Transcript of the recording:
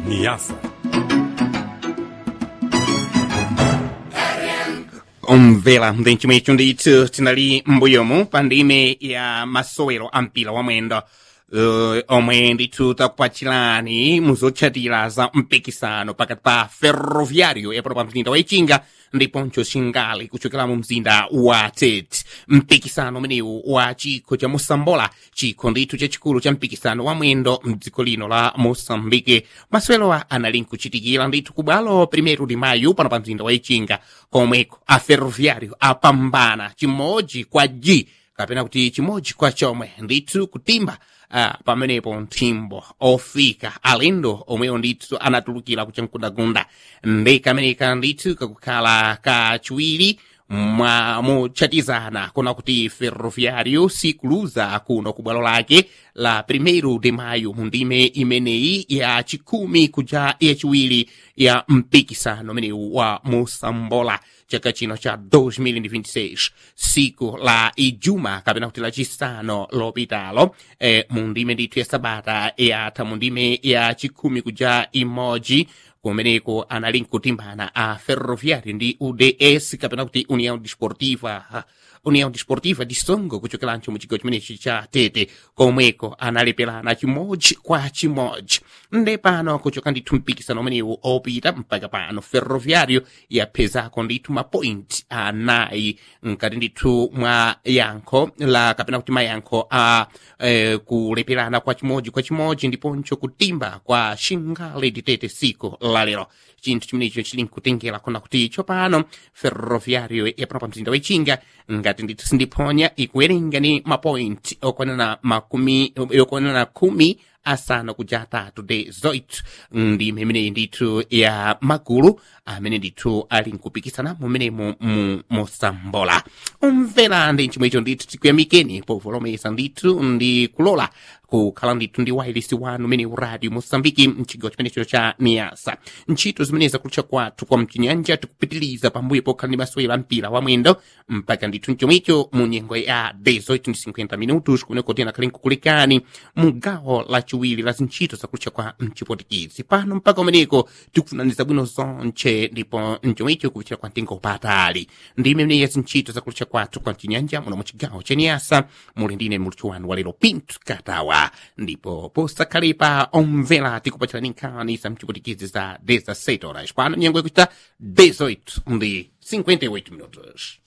Niassa. umvera mdenchimwecho ndithu tinali m'mbuyomu pa ndime ya masowero a mpira wa mwendo uh, omwe ndithu takupachirani muzotchatira za mpikisano pakati pa ferroviário yapono pa mzinda wa ichinga ndiponso xingali kuchokera mu mzinda wa tete mpikisano umenewu wa chikho cha mosambola chikho ndithu chachikulu cha mpikisano wa mwendo mdziko lino la moçambike masewerowa anali nkuchitikira ndithu ku bwalo primeiro de maio pano pa mzinda wa ichinga komweko a ferroviário apambana chimodzi kwa g kapena kuti chimodzi kwa chomwe ndithu kutimba uh, pamenepo nthimbo ofika alendo omwewo ndithu anatulukira kuchamkundagunda ndi kameneka ndithu kakukhala kachiwiri mwa mochatizana kuna kuti ferroviário sikuluza kuno ku bwalo lake la primeiro de maio mu ndime imeneyi ya chikumi kuja yachiwiri ya mpikisano umenewu wa mosambola chaka chino cha 2026 siku la ijuma kapena kuti lachisanu lopitalo eh, mu ndime ndithu ya sabata yatha mu ndime ya chikumi kuja imodzi kumeneko anali nkutimbana a ferroviário ndi uds kapena kuti união desportiva ah, união desportiva de songo kuchokerancho mu chigawo chimenechi cha tete komweko analepelana chimodzi kwa chimodzi nde pano kuchoka ndithu mpikisano umenewu opita mpaka pano ferroviário yaphezako ndithu mapoint anayi mkati ndithu mwa yankho la kapena kuti mayankho a eh, kulepelana kwa chimodzi kwa chimodzi ndiponso kutimba kwa xingale ditete siku lalero chinthu chimenecho chili nkutengera kona kuti tsopano ferroviário yapano pa mzinda wechinga ngati ndithu sindiphonya ikuwerenga ni mapoint okwanana makumi okwanana khumi asanu kuja atatu de zoit ndime imeneyi ndithu ya magulu amene ndithu ali nkupikisana mumenemo mu mosambola umvera ndi chimwecho ndithu tikuyamikeni povolomesa ndithu ndi kulola kukhala ndithu ndi wailesi wanu umene radio mosambiki mchigawo chimenecho cha niasa ntchito zimene zakutcha kwathu kwa mchinyanja tikupitiliza pambuyo pokhala ndi masewero a mpira wa mwendo mpaka ndithu mchomwecho mu nyengo ya 18:50 minutos kumeneko tena khali nkukulekani mu gawo lachiwiri la zintchito zakutcha kwa mchipotikizi pano mpaka umeneko tikufunaniza bwino zonche ndipo mchomwecho kupichira kwa mtengo patali ndi imene ya zintchito zakutcha kwathu kwa mchinyanja muno mu chigawo cha niasa muli ndine muluthu wanu walero pinto katawa ndipo posakhalepa omvera tikupachirani nkhani za mchipotikizi za 17 horas pano nyengo yakuchita 18 ndi 58 minutos